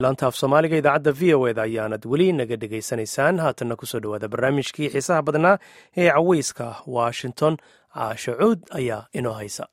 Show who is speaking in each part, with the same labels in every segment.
Speaker 1: laanta af soomaaliga idaacadda v o eda ayaanad weli naga dhegaysanaysaan haatanna kusoo dhowaada barnaamijkii xiisaha badnaa ee caweyska washington caasho cuud ayaa inoo haysa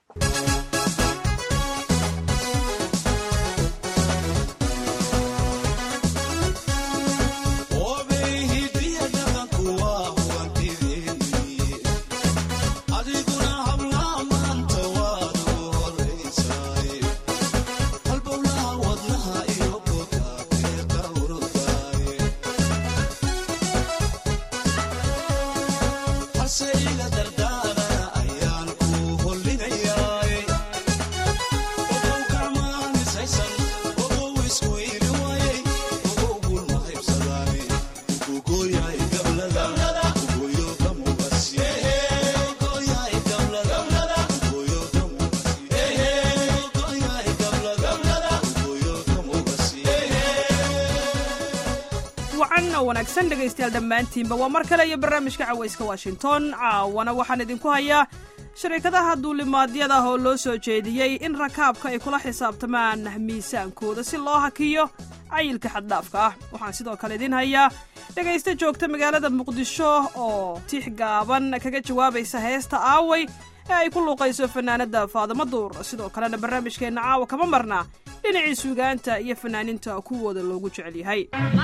Speaker 2: wanaagsan dhegaystayaal dhammaantiinba waa mar kale iyo barnaamijka cawayska washington caawana waxaan idinku hayaa shariikadaha duulimaadyada ah oo loo soo jeediyey in rakaabka ay kula xisaabtamaan miisaankooda si loo hakiyo cayilka xaddhaafka ah waxaan sidoo kale idin hayaa dhegaysta joogta magaalada muqdisho oo tix gaaban kaga jawaabaysa heesta aaway ee ay ku luuqayso fanaanadda faadamo duur sidoo kalena barnaamijkeenna caawa kama marna dhinacii suugaanta iyo fanaaninta kuwooda loogu jecel yahay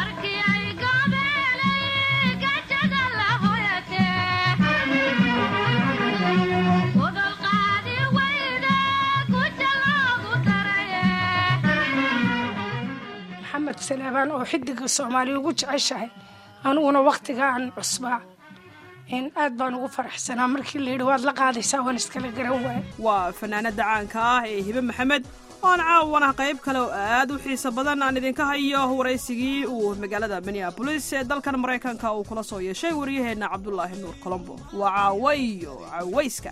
Speaker 3: maxamed salaabaan oo xidiga soomaaliya ugu jeceshahay aniguna wakhtigaan cusbaa in aad baan ugu faraxsanaa markii layidhi waad la qaadaysaa waan iskala garan waaya
Speaker 2: waa fanaanada caanka ah ee hibe maxamed oan caawana qayb kale oo aad u xiiso badan aan idinka hayo waraysigii uu magaalada minneabolis ee dalkan maraykanka uu kula soo yeeshay waryaheenna cabdulaahi nuur colombo waa caawa iyo cawayska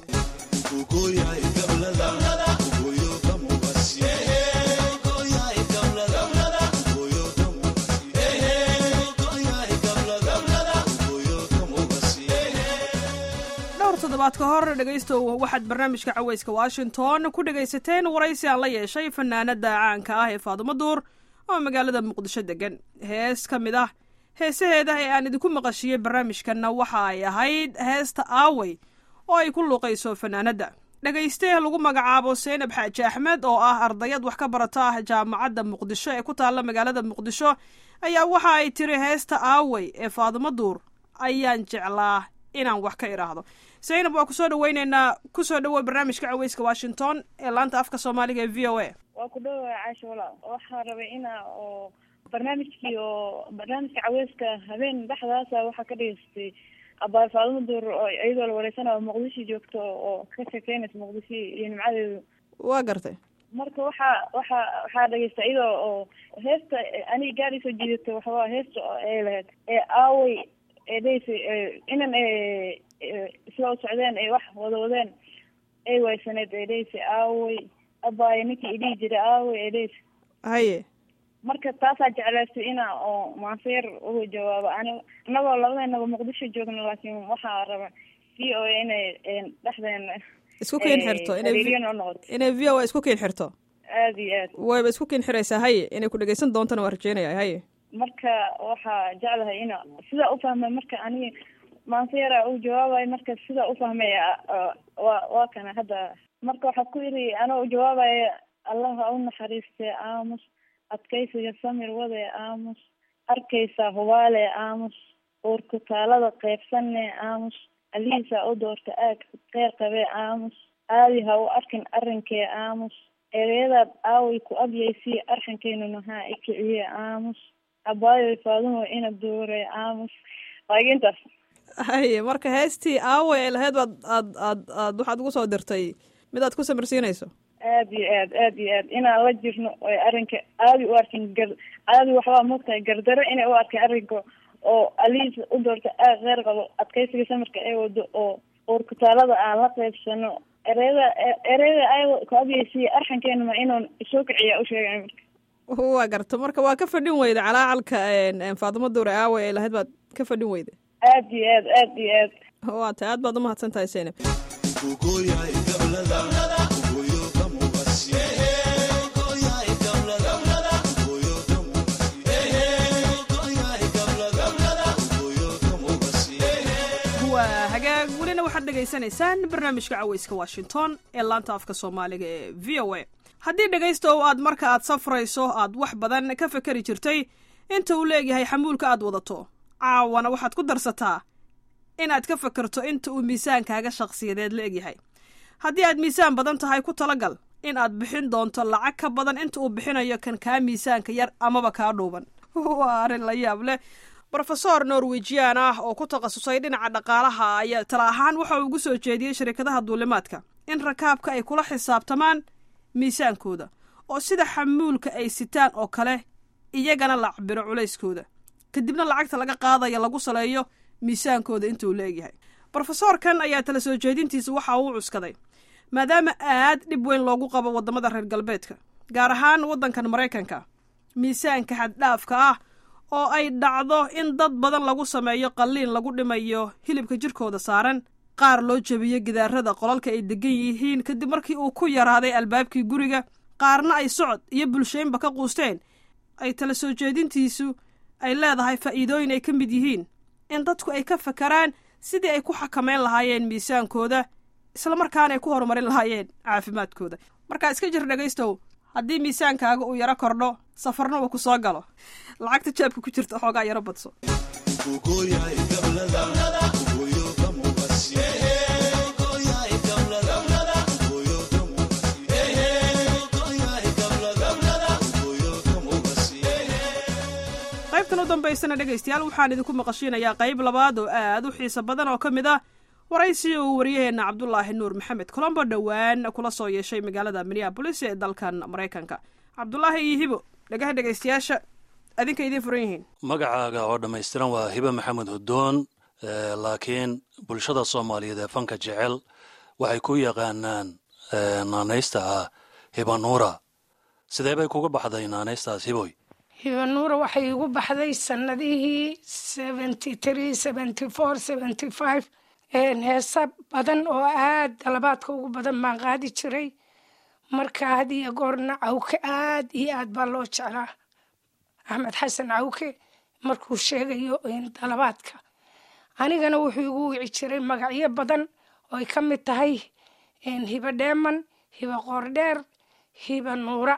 Speaker 2: toddobaad ka hor dhegaystow waxaad barnaamijka cawayska washington ku dhegaysateen waraysi aan la yeeshay fanaanada caanka ah ee faadumo duur oo magaalada muqdisho degan hees ka mid ah heesaheeda ee aan idinku maqashiyey barnaamijkanna waxa ay ahayd heesta aawey oo ay ku luuqayso fanaanadda dhagaystee lagu magacaabo seynab xaaji axmed oo ah ardayad wax ka barata ah jaamacadda muqdisho ee ku taalla magaalada muqdisho ayaa waxa ay tiri heesta aawey ee faadumo duur ayaan jeclaa inaan wax ka idhaahdo zaynab waa kusoo dhaweyneynaa kusoo dhawow barnaamijka caweyska washington ee laanta afka soomaaliga ee v o a
Speaker 4: waa ku dhawa caasha walaal waxaa rabay ina oo barnaamijkii oo barnaamijka caweyska habeen dhexdaasa waxaa ka dhegeystay abaar faadumo duur oo iyadoo la wareysanayo muqdisho joogto oo ka sheekeynaysa muqdisho iyo nimcadeedu
Speaker 2: waa gartay
Speaker 4: marka waxaa waxaa waxaa dhegeysta iyadoo oo heesta aniga gaari soo jiidata waxawaa heesta ay lahayd ee aawey eedheysa inan isla u socdeen ay wax wada wadeen ay waysaneed eedheysa aawey abaayo ninkii idhihi jiray aawey eedheysa
Speaker 2: haye
Speaker 4: marka taasaa jeclaystay ina oo maanseer uga jawaabo ani anagoo labadeenaba muqdisho joogno laakiin waxaa raba v o a inay dhexdeena
Speaker 2: isku kiin xirto
Speaker 4: noqoto
Speaker 2: inay v o a isku kiin xirto
Speaker 4: aad iyo aad
Speaker 2: wayba isku kiin xiraysaa haye inay ku dhegeysan doontana waa rajeynaya haye
Speaker 4: marka waxaa jeclahay ina sidaa ufahmay marka aniga maanseera uu jawaabayo marka sidaa ufahmay wa waa kana hadda marka waxaa ku yidhi anoo jawaabaya allah ha u naxariistee aamus adkaysiga samir wade aamus arkaysaa hubaale aamus uurkutaalada qeybsanne aamus alihiisa u doorta aag qeyr qabee aamus aadi ha u arkin arrinkee aamus ereyadaad aaway ku abyaysii arxankeynuna haa i kiciye aamus abaayoy faadumo ina duure aamus waagintaas
Speaker 2: haye marka heestii aaway ay lahayd baad aad aad aad waxaad ugu soo dirtay mid aad ku samirsiinayso
Speaker 4: aad iyo aad aad iyo aad inaan la jirno oy arrinka aadi u arkin gar aadi waxbaa mogtahay gardaro inay u arkin arrinka oo aliis u doorta aad qeyr qabo adkaysiga samirka ay wado oo uurkutaalada aan la qeybsano ereyada ereyada ay ku abyaysiy arxankeenuma inuun isoo kiciya u sheegay marka
Speaker 2: waa garta marka waa ka fadhin weyda calaacalka faadimo duure aawe ay lahayd baad ka fadhin weyda
Speaker 4: aad iyo aad aad iyo aad
Speaker 2: waa tahay aad baad umahadsan tahay seynab waxaad dhegaysanaysaan barnaamijka caweyska washington ee laanta afka soomaaliga ee v o a haddii dhegaystow aad marka aad safrayso aad wax badan ka fakari jirtay inta uu leegyahay xamuulka aad wadato caawana waxaad ku darsataa inaad ka fakarto inta uu miisaankaaga shakhsiyadeed la egyahay haddii aad miisaan badan tahay ku talagal in aad bixin doonto lacag ka badan inta uu bixinayo kan kaa miisaanka yar amaba kaa dhuuban waa arrin la yaab leh rofesor norwejian ah oo ku takhasusay dhinaca dhaqaalaha ayaa tala ahaan waxa uu ugu soo jeediyey shirkadaha duulimaadka in rakaabka ay kula xisaabtamaan miisaankooda oo sida xamuulka ay sitaan oo kale iyagana la cabiro culayskooda kadibna lacagta laga qaadaya lagu saleeyo miisaankooda intuu leegyahay brofesoorkan ayaa tala soo jeedintiisa waxa uu cuskaday maadaama aad dhib weyn loogu qabo waddamada reer galbeedka gaar ahaan waddankan maraykanka miisaanka xaddhaafka ah oo ay dhacdo in dad badan lagu sameeyo qalliin lagu dhimayo hilibka jirkooda saaran qaar loo jebiyo gidaarada qolalka ay degan yihiin kadib markii uu ku yaraaday albaabkii guriga qaarna ay socod iyo bulshaynba ka quusteen ay tala soo jeedintiisu ay leedahay faa'iidooyin ay ka mid yihiin in dadku ay ka fakaraan sidii ay ku xakamayn lahaayeen miisaankooda islamarkaana ay ku horumarin lahaayeen caafimaadkooda markaa iska jir dhegaystow haddii miisaankaaga uu yaro kordho safarna uu ku soo galo lacagta jaabka ku jirta xoogaa yaro badso qaybtan u dambaysana dhegaystayaal waxaan idinku maqashiinayaa qayb labaad oo aad u xiiso badan oo ka mid ah waraysi uu wariyaheenna cabdulaahi nuur maxamed colombo dhowaan kula soo yeeshay magaalada minneabolis ee dalkan maraykanka cabdulaahi iyo hibo dhagaha dhegaystayaasha adinka idiin furan yihiin
Speaker 5: magacaaga oo dhammaystiran waa hibe maxamed hudoon laakiin bulshada soomaaliyeed ee fanka jecel waxay ku yaqaanaan naanaysta ah hibanuura sidee bay kuga baxday naanaystaas hiboy
Speaker 3: hibanuura waxay igu baxday sanadihii seventy three seventy four seventy five heesa badan oo aad dalabaadka ugu badan baan qaadi jiray marka had iyo goorna cawke aad iyo aad baa loo jeclaa axmed xasan cawke markuu sheegayo dalabaadka anigana wuxuu igu wici jiray magacyo badan oo ay ka mid tahay hiba dheeman hiba qoordheer hiba nuura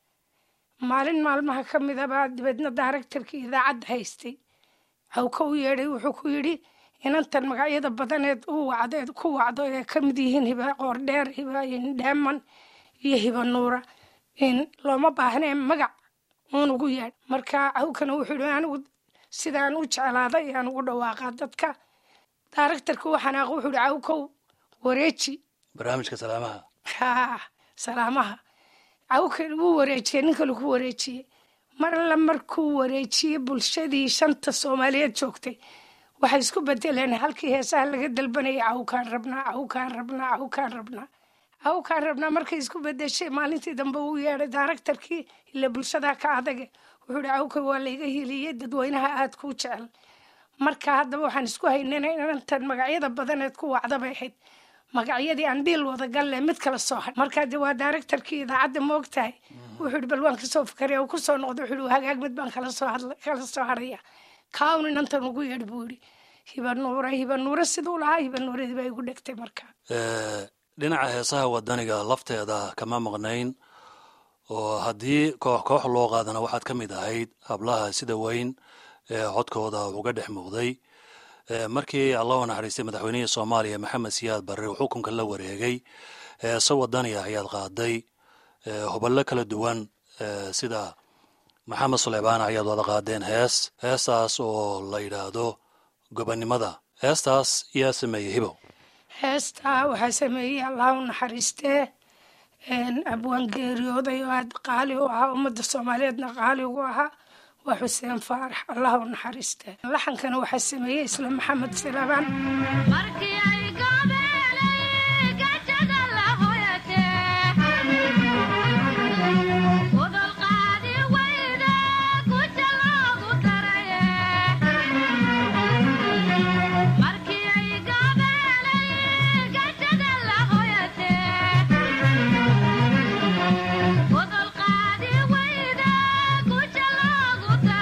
Speaker 3: maalin maalmaha ka mid abaa dibadna daaragtarkii idaacadda haystay cawke u yeedhay wuxuu ku yidhi inantan magacyada badaneed u wacdeed ku wacdo ee ka mid yihiin hiba qoordheer hiba dheeman iyo hiba nuura looma baahnee magac uun ugu yeedh marka cawkana wuxuu yihi anigu sidaan u jeclaaday aan ugu dhawaaqaa dadka daaragtarka u xanaaq wuxuu yihi cawkow wareeji
Speaker 5: barnaamijka salaamaha
Speaker 3: ha salaamaha cawka wuu wareejiyey nin kale ku wareejiyey mar alla markuu wareejiyey bulshadii shanta soomaaliyeed joogtay waxay isku bedeleen halkii heesaha laga dalbanayay cawkaan rabnaa cawkaan rabnaa cawkaan rabnaa cawkaan rabnaa markay isku bedeshay maalintii dambe uu yeedhay daaragtarkii ila bulshadaa ka adage wuxuu ihi cawka waa layga hiliyey dadweynaha aad kuu jecel marka haddaba waxaan isku haynana inantan magacyada badaneed ku wacda bay ahayd magacyadii aan dhiil wadagalle mid kala soo hadh markaa de waa daaragtarkii idaacadda ma og tahay wuxuu ihi bal waan kasoo fakaraya uu kusoo noqday wuxuu ihi hagaag mid baan kala soo hadla kala soo hadhaya kaawun inantan ugu yeedh buu yidhi hiba nuura hiba nuura siduu lahaa hiba nuuradii baa igu dhegtay marka
Speaker 5: dhinaca heesaha wadaniga lafteeda kama maqnayn oo haddii koox koox loo qaadana waxaad ka mid ahayd hablaha sida weyn ee codkooda uga dhex muuqday markii alla u naxariistay madaxweynihii soomaaliya maxamed siyaad barre uu xukunka la wareegay heese wadani ah ayaad qaaday huballo kala duwan sida maxamed suleybaana ayaad wada qaadeen hees heestaas oo la yidhaahdo gobonnimada heestaas yaa sameeyey hibow
Speaker 3: heestaa waxaa sameeyey allah u naxariistee abwaan geeriyooday oo aad qaali u ahaa ummadda soomaaliyeedna qaali ugu ahaa waa xuseen faarax allah u naxariistee laxankana waxaa sameeyey isla maxamed silabaan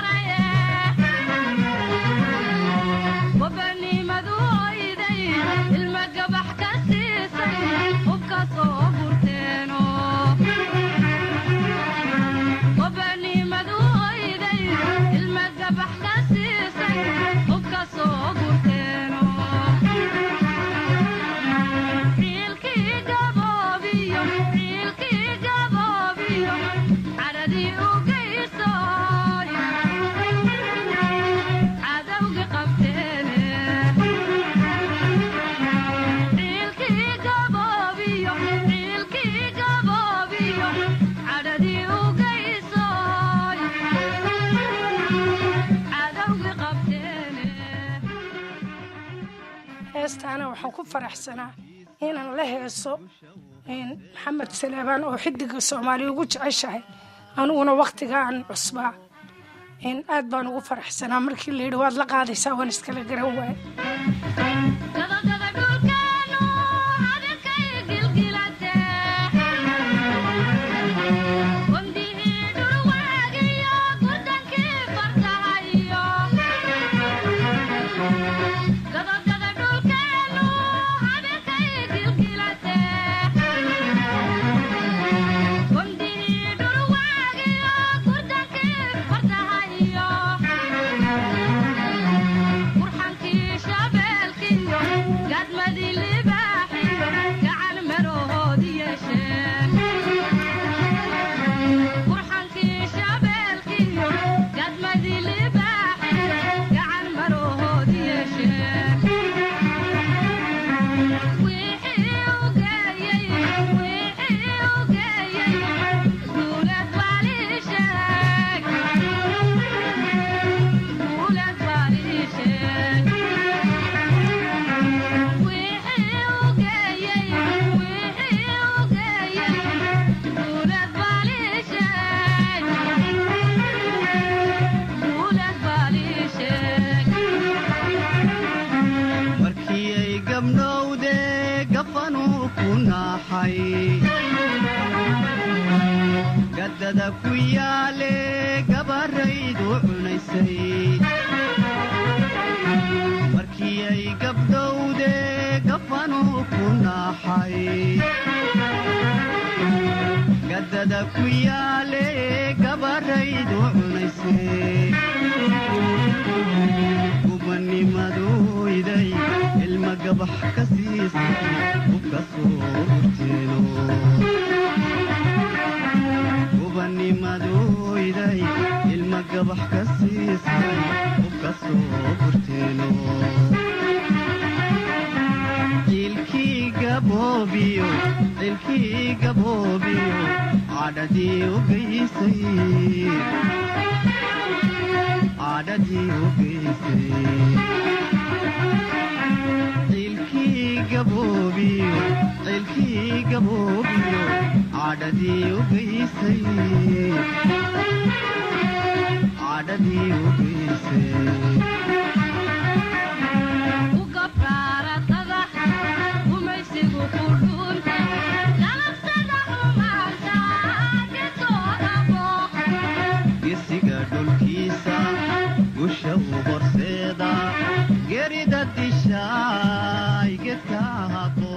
Speaker 6: وبني مذويدي
Speaker 3: taana waxaan ku faraxsanaa inaan la heeso maxamed saleebaan oo xidiga soomaaliya ugu jeceshahay aniguna wakhtigaan cusbaa aad baan ugu faraxsanaa markii la yidhi waad la qaadaysaa waan iskala garan waay
Speaker 6: gadada ku yaale gabaraydu cunaysay markii ay gabdhowde gafanuu ku naaxay gadada ku yaale gabaraydu cunaysay gubanimaduyday ilma gabax ka siisay ubka soo urteeno gubanimaduyday ilma gabax ka siisay ubka soo gurteeno ciilkii gaboobiyo ciilkii gaboobiyo cadhadii u geysay cadhadii u geysay ciilkii gaboobiyo ciilkii gaboobiyo cadhadii u geysay cadhadii u geysay gesiga dhulkiisa gusha u horseeda gerida dishaay gedka haqo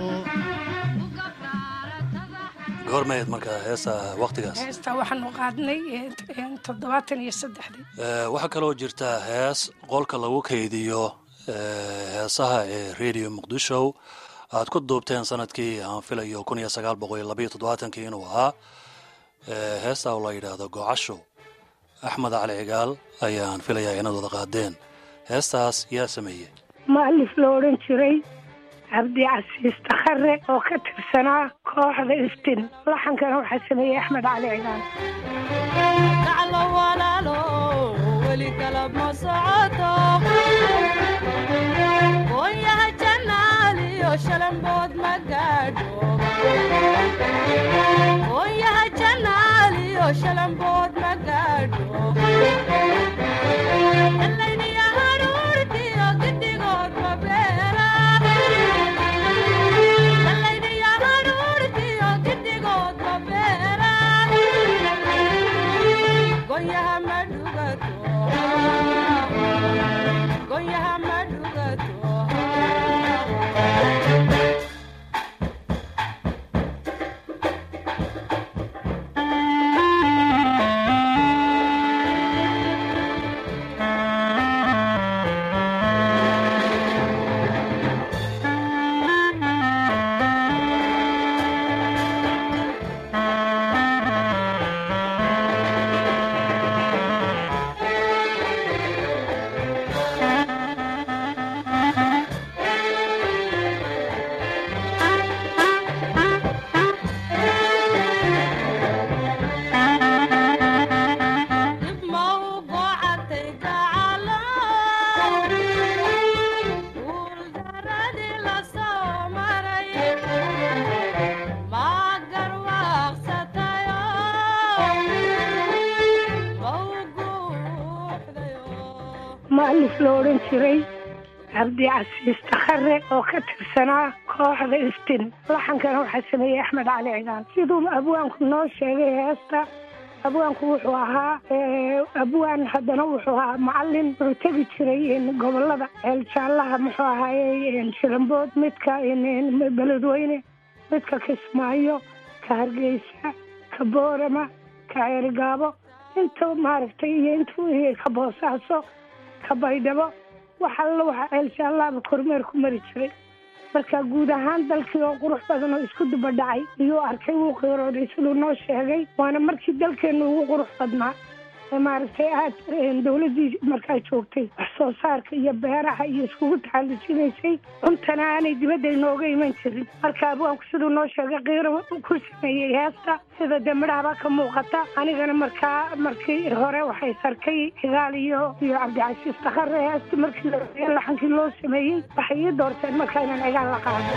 Speaker 5: goormayd markaa heesa wakhtigaas
Speaker 3: heestaa waxaanu qaadnay toddobaatan iyo saddexdii
Speaker 5: Eh, waxaa kaloo jirta hees qolka lagu kaydiyo eh, heesaha ee radio muqdisho aad ku duubteen sanadkii aan filayo kun iyo sagaal boqol iyo labaiyo toddobaatankii inuu ahaa Eh, heestaa oo la yidhaahdo gocasho axmed cali cigaal ayaan filayaa inaad wada qaadeen heestaas yaa sameeyey
Speaker 3: maalif la odhan jiray cabdi casiis takhare oo ka tirsanaa kooxda iftin laxankana waxaa sameeyey axmed cali cigaal
Speaker 7: gaclo walaalo weli kala ma socoto goonyaha janaaliyo shalambood ma gaadho goonyaha janaaliyo shalambood ma gaadho dalayniya haruurtiyo gidigood ma beera dalayniya haruurtiyo gidigood ma beera goonyaha ma dhugato goonyaha ma dhugato
Speaker 3: mu'alif la odhan jiray cabdi casiis takhare oo ka tirsanaa kooxda iftin laxankana waxaa sameeyey axmed cali cigaan siduu abwaanku noo sheegay heesta abwaanku wuxuu ahaa abwaan haddana wuxuu ahaa macalin wuxuu tegi jiray gobolada ceeljaalaha muxuu ahaaye shilambood midka beledweyne midka kismaayo ka hargeysa ka boorama ka ceerigaabo inta maaragtay iyo intu ka boosaaso ka baydhabo wax alla waxa ceeljaalaaba kormeer ku mari jiray marka guud ahaan dalkii oo qurux badan oo isku duba dhacay iyuu arkay wuu qiirooday siduu noo sheegay waana markii dalkeenu ugu qurux badnaa ee maaragtay aad dawladdii markaa joogtay wax soo saarka iyo beeraha iyo iskugu taxallujinaysay cuntana aanay dibadda inooga iman jirin marka abwaanku siduu noo sheegay qiiro ku sameeyey heesta sida dee midhahaba ka muuqata anigana markaa markii hore waxay sarkay cigaal iyo iyo cabdicasiis takhare heesta markii la laxankii loo sameeyey waxay ii doorteen markaa inaan cigaal la qaado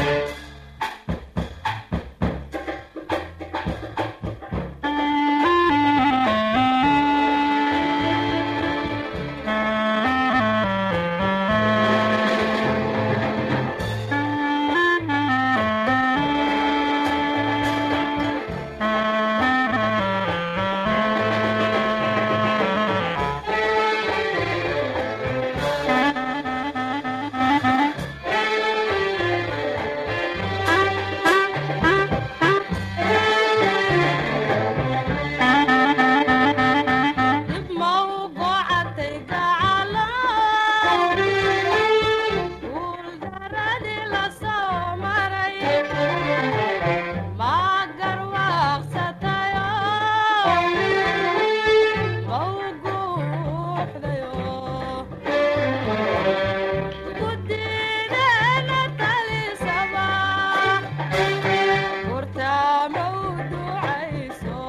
Speaker 7: dib ma u gocatay gacalo guuldaradii la soo maray ma garwaaqsatayo ma u guuxdayo guddideena talisaba gurtaama u ducayso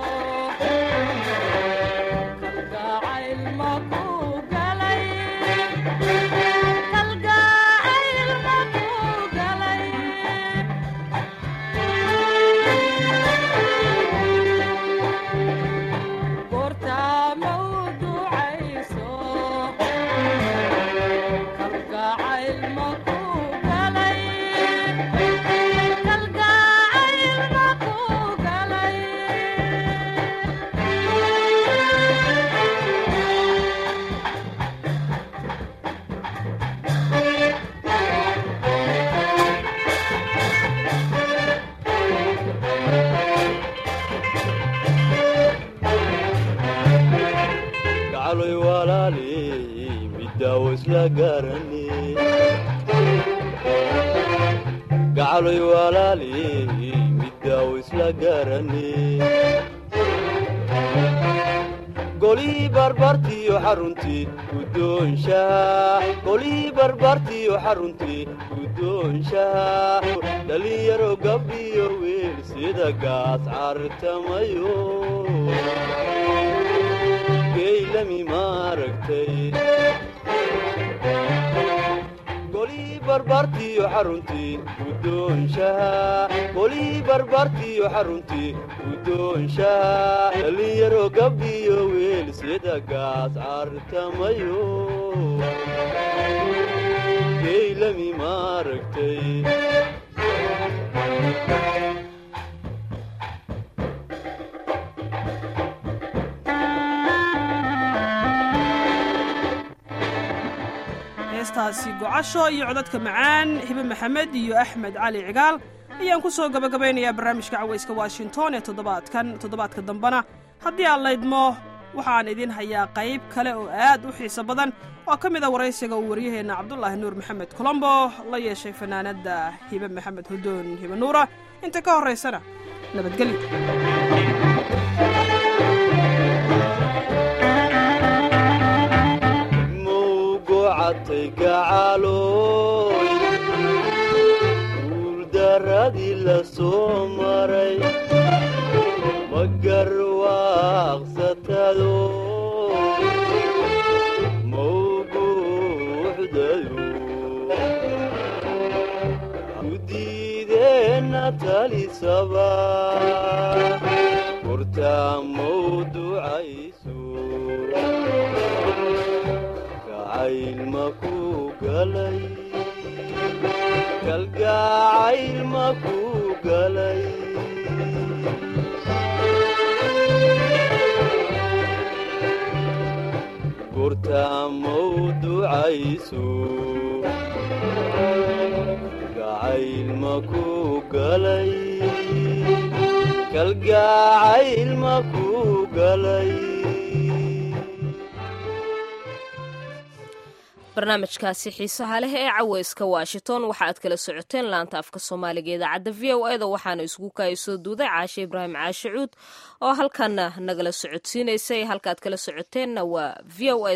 Speaker 7: kalgacayl ma ku galay kalgacayl ma ku galay goortaa ma u ducayso kalgacayl ma ku galay kalgacayl ma ku galay
Speaker 6: gacaloy walaali midaawo isla garani gacaloy walaali midaawo isla garani golii barbartiyo xaruntii guddoonshaha golii barbartiyo xaruntii guddoonshaha dhalinyaro gabdhiyo wiil sida gaas cartamayo geylami maaragtay golii barbartiyo xaruntii guddoonshaha golii barbartiyo xaruntii guddoonshaha dhalinyaro gabdhiyo wiil sida gaas cartamayo geylami maaragtay
Speaker 2: heestaasi gocasho iyo codadka macaan hibe maxamed iyo axmed cali cigaal ayaan ku soo gabagabaynayaa barnaamijka cawayska washington ee toddobaadkan toddobaadka dambena haddii aan laydmo waxaan idin hayaa qayb kale oo aad u xiiso badan oo ka mid a waraysiga uu waryaheenna cabdulaahi nuur maxamed colombo la yeeshay fanaanadda hibe maxamed hudoon hibe nuura inta ka horraysana nabadgelyo
Speaker 6: mugocatay gacalooy guuldaradii la soo maray ma garwaaqsatado mawguuxdayo gudiideenna talisaba hortaa mawducayso
Speaker 8: maku galay kalgacayl maku galay gurta mawducayso kalgacayl maku galay kalgacayl maku galay
Speaker 9: barnaamijkaasi xiisaha leh ee caweyska washington waxa aad kala socoteen laanta afka soomaaliga idaacadda v o eda waxaana isugu kaaya soo duuday caashe ibraahim caashe cuud oo halkana nagala socodsiinaysay halkaaad kala socoteenna waa v o a